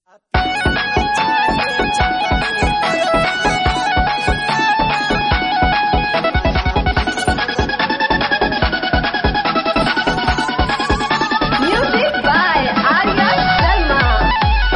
Music by Arya Sharma.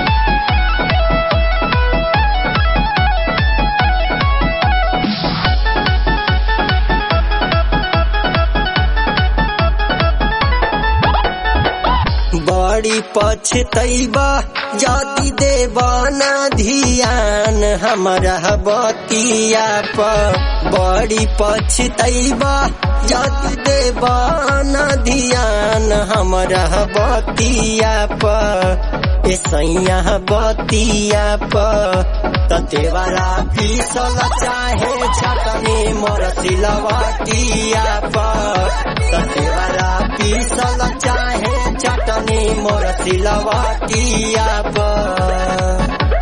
बड़ी पछतैबा जाति देबा ना धियान हमरा बतिया पर बड़ी पछतैबा जाति देबा ना धियान हमरा बतिया पर ए सैया बतिया पर ततेवारा पीसल चाहे छटनी मोर सिलवटिया पर ततेवारा पीसल चाहे चटनी मोर सिलवटिया पर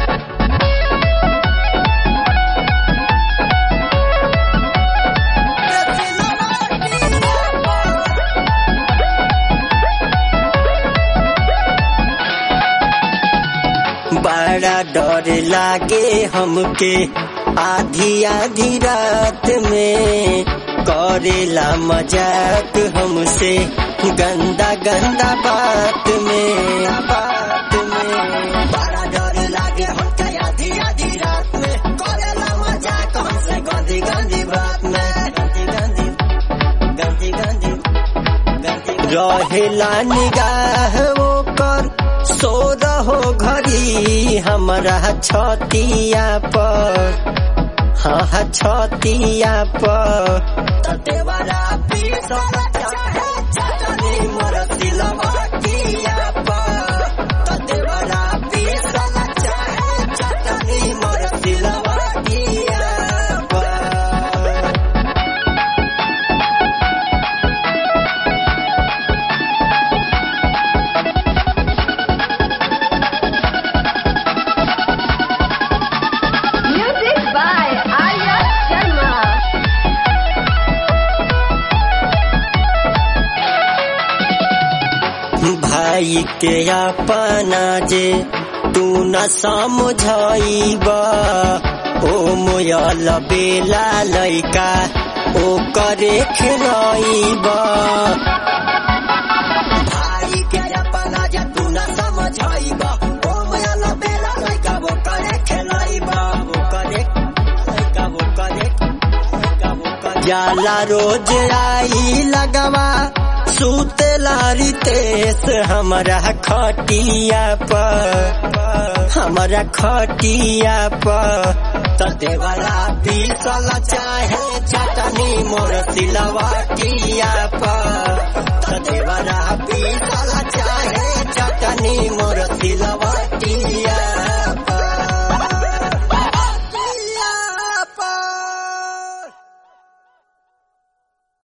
बड़ा डर लागे हमके आधी आधी रात में करेला मजाक हमसे गंदा गंदा बात में बात में बड़ा डर लागे हमके आधी आधी रात में करेला मजाक हमसे गंदी गंदी बात में गंदी गंदी गंदी गंदी गंदी रहेला निगाह ओकर सो रहो घड़ी हमरा छतिया पर हाँ हाँ छतिया पर ततेवारा पीसल चाहे चटनी मोर सिलवटिया पर ततेवारा पीसल चाहे चटनी मोर सिलवटिया पर Music by Arya Sharma. भाई के अपना जे तू न समझाइबा ओ मोयल बेला लैका ओ करे खेलाइबा भाई के अपना जे तू न समझाइबा ओ मोयल बेला लैका वो करे खेलाइबा वो करे लैका वो करे लैका वो करे जाला रोज आई लगवा सुतेला रितेश हमरा खटिया पर हमरा खटिया पर तदेवरा पीसल चाहे चटनी मोर सिलवटिया पर